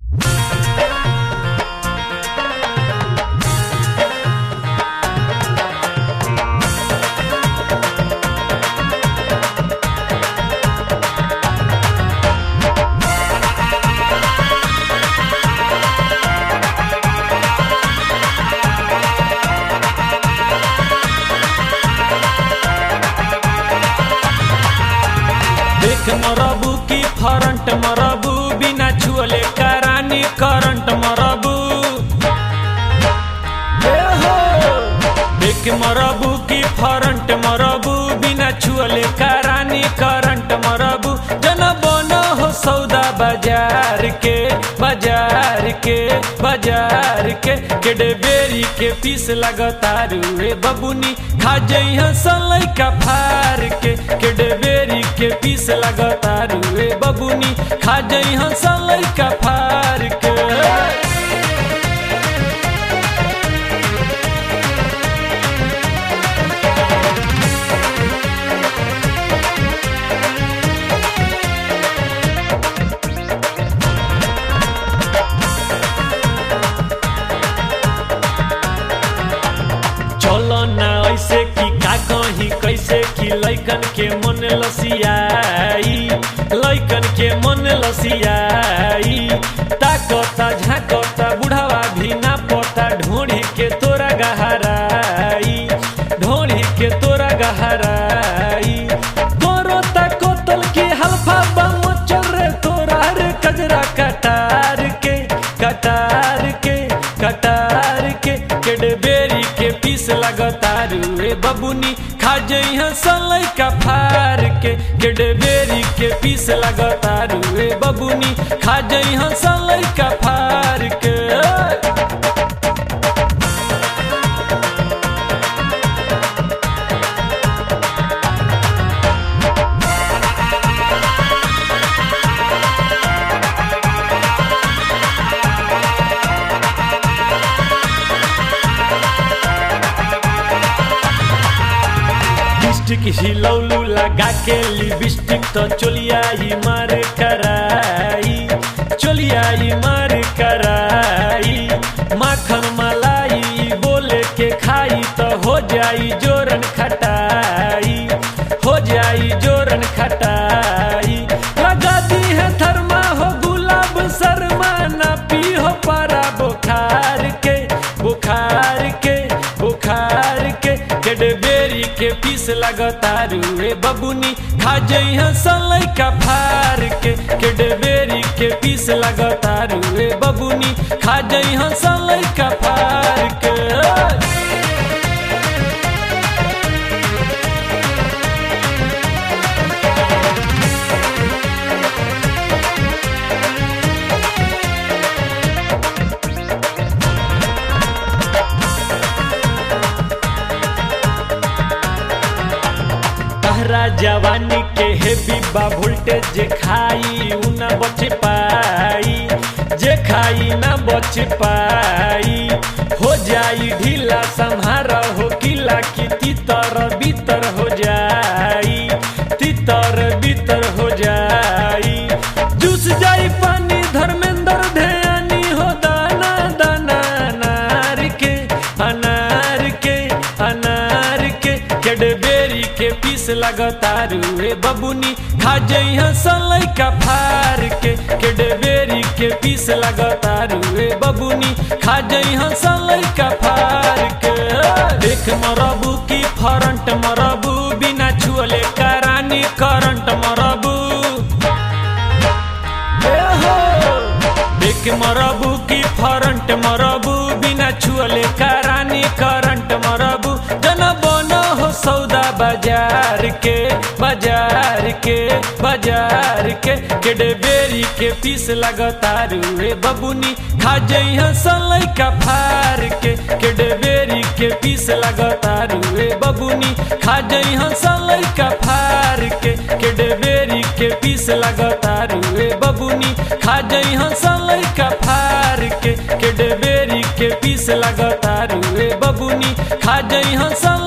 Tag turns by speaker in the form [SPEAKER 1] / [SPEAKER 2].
[SPEAKER 1] देख मरबू की फरंट मरबू बिना छुअले करानी करंट मरबू ए हो देख मरबू की फरंट मरबू बिना छुअले करानी करंट मरबू जन बन हो सौदा बाजार के बाजार के बाजार के केडे बेरी के पीस लगतारू रे बबुनी खा जइहा सलै का फार के केडे बेरी के पीस लगतारू रे बबुनी खा जइहा सलै का फार के चलो ना ऐसे कि का कही कैसे कि लैकन के मन लसियाई लैकन के मन लसियाई ताकता झाकता बुढ़ावा भी ना पता ढोढ़ी के तोरा गहराई ढोढ़ी के तोरा गहराई तोरो ताकोतल के हल्फा बम चल रे तोरा रे कजरा कटार के कटार के कटार के केडबेरी के पीस लगतारू रे बबुनी खा जइहा सलै का फार के केडबेरी के पीस लगतारू रे बबुनी खा जइहा सलै का फार के लिपस्टिक हिलौलू लगा के लिपस्टिक तो चोलिया ही मार कराई चोलिया ही मार कराई माखन मलाई बोले के खाई तो हो जाई जोरन खटाई हो जाई जोरन खटाई लगा दी है थर्मा हो गुलाब शर्मा ना पी हो पारा बुखार के बुखार के बुखार के केडबेरी के पीस लगतारू रे बबुनी खा जइहा सलै का फार के केडबेरी के पीस लगतारू रे बबुनी खा जइहा सलै का फार के तहरा जवानी के हेवी बा वोल्टेज जे खाई उ ना बच पाई जे खाई ना बच पाई हो जाई ढीला संहार हो किला की तीतर बीतर हो जाई तीतर बीतर हो जाई जूस जाई पानी धर्मेंद्र ध्यानी हो दाना दाना अनार के अनार के अनार के केडबेरी के पीस लगतारू रे बबुनी खा जइहा सलै का फार के केडबेरी के पीस लगतारू रे बबुनी खा जइहा सलै का फार के देख मरबू की फरंट मरबू बिना छुअले करानी करंट मरबू ए हो देख मरबू की फरंट मरबू बिना छुअले करानी करंट मरबू जन बन हो सौदा बाजार के बाजार के बाजार के केडबेरी के पीस लगतारू रे बबुनी खा जइहा सलै का फार के केडबेरी के पीस लगतारू रे बबुनी खा जइहा सलै का फार के केडबेरी के पीस लगतारू रे बबुनी खा जइहा सलै का फार के केडबेरी के पीस लगतारू रे बबुनी खा जइहा सलै